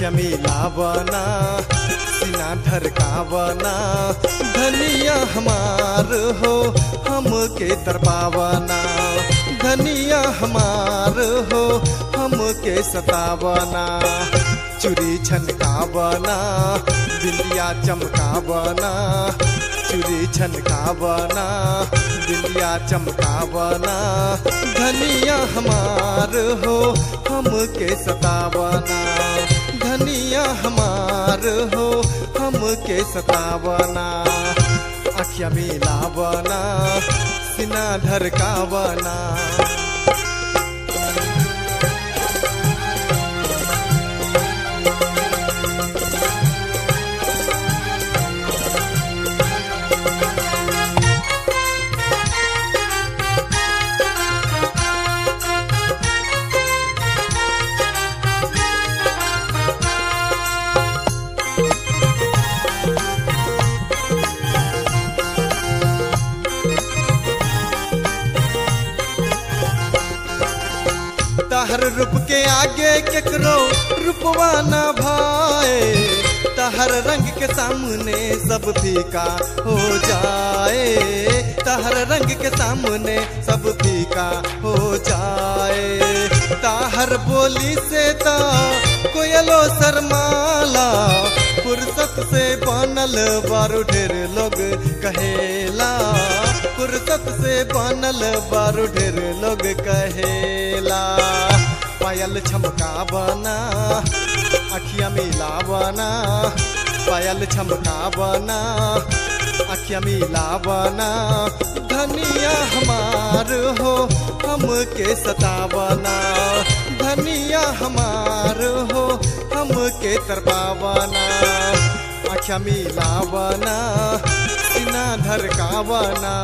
अखिया मिलावना सीना धरकावना धनिया हमार हो हमके तरपावना धनिया हमार हो हमके सतावना चुरी छनकावना बिंदिया चमकावना चुरी छनकावना बिंदिया चमकावना धनिया हमार हो हमके सतावना धनिया हमार हो हमके सतावना अखिया मिलावना सीना धरकावना तहर रूप के आगे केकरो रूपवा न भाए तहर रंग के सामने सब फीका हो जाए तहर रंग के सामने सब फीका हो जाए ताहर बोली से ता कोयलो शर्माला फुर्सत से बनल बारू ढेर लोग कहेला फुर्सत से बनल बारू ढेर लोग कहेला पायल छमकावना अखिया मिलावना पायल छमकावना अखिया मिलावना धनिया हमार हो हमके सतावना धनिया हमार हो हमके तरपावना अखिया मिलावना सीना धरकावना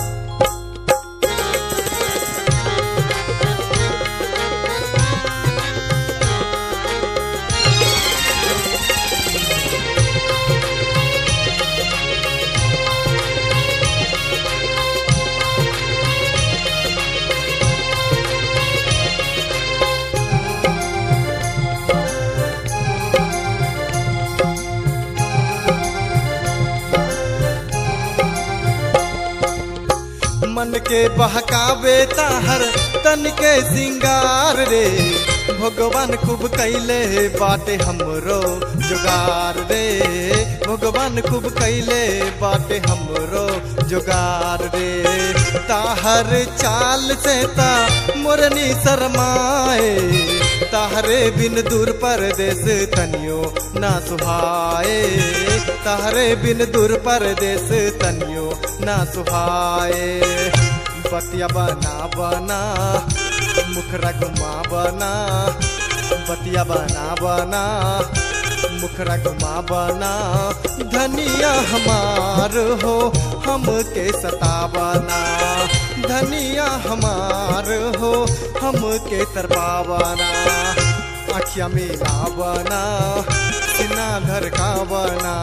मन के बहकावे ताहर तन के सिंगार रे भगवान खूब कैले बाटे हमरो जुगार रे भगवान खूब कैले बाटे हमरो जुगार रे ताहर चाल से ता मोरनी शरमाए ताहरे बिन दूर परदेश तनियो ना सुहाए ताहरे बिन दूर परदेश तनियो ना सुहाए बतिया बना बना मुखरा घुमा बना बतिया बना बना मुखरा घुमा बना धनिया हमार हो हमके सतावना धनिया हमार हो हमके तरपावना अखिया मिलावना सीना धरकावना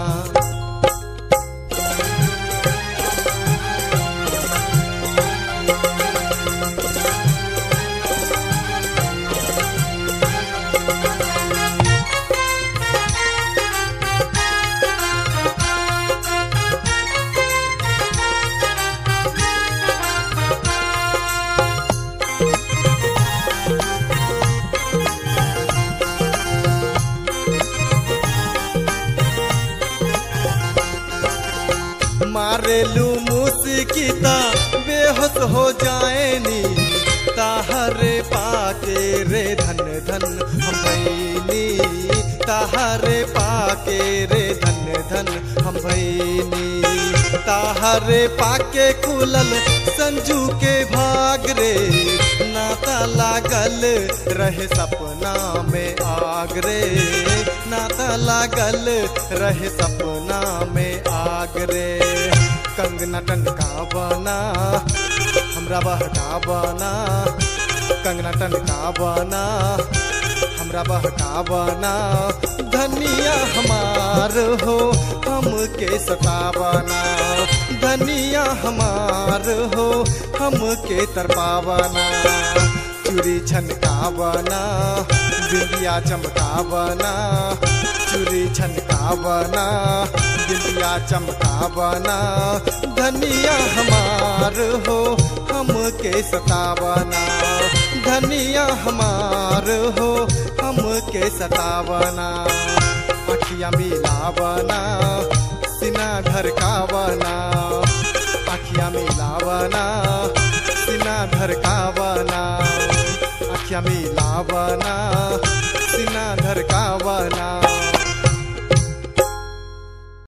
मारेलू मूसिकी ता बेहोश हो जाएनी ताहरे पाके रे धन धन हम भैनी ताहरे पाके रे धन धन हम भैनी ताहरे पाके कुलल संजू के भाग रे नाता लागल रहे सपना में आग रे नाता लागल रहे सपना में आग रे कंगना टनका बना हमरा बहका बना कंगना टनका बना हमरा बहका बना धनिया हमार हो हमके सतावना धनिया हमार हो हमके तरपावना चूड़ी छनकावना बिंदिया चमका लगावना चूड़ी छनकावना बिंदिया चमकावना धनिया हमार हो हमके सतावना धनिया हमार हो हमके सतावना अखिया मिलावना सिना धरकावना अखिया मिलावना सिना धरकावना अखिया मिलावना